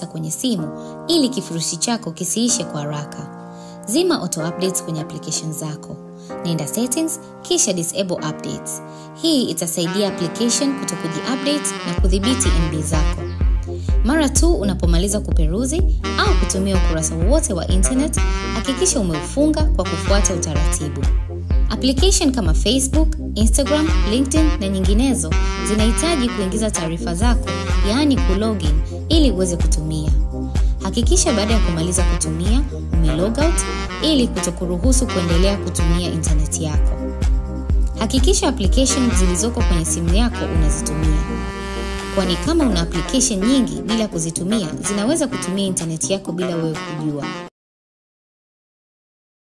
data kwenye simu ili kifurushi chako kisiishe kwa haraka. Zima auto updates kwenye application zako. Nenda settings kisha disable updates. Hii itasaidia application kutokuji update na kudhibiti MB zako. Mara tu unapomaliza kuperuzi au kutumia ukurasa wowote wa internet, hakikisha umeufunga kwa kufuata utaratibu. Application kama Facebook, Instagram, LinkedIn na nyinginezo zinahitaji kuingiza taarifa zako, yaani kulogin ili uweze kutumia. Hakikisha baada ya kumaliza kutumia umelog out ili kutokuruhusu kuendelea kutumia intaneti yako. Hakikisha application zilizoko kwenye simu yako unazitumia, kwani kama una application nyingi bila kuzitumia zinaweza kutumia intaneti yako bila wewe kujua.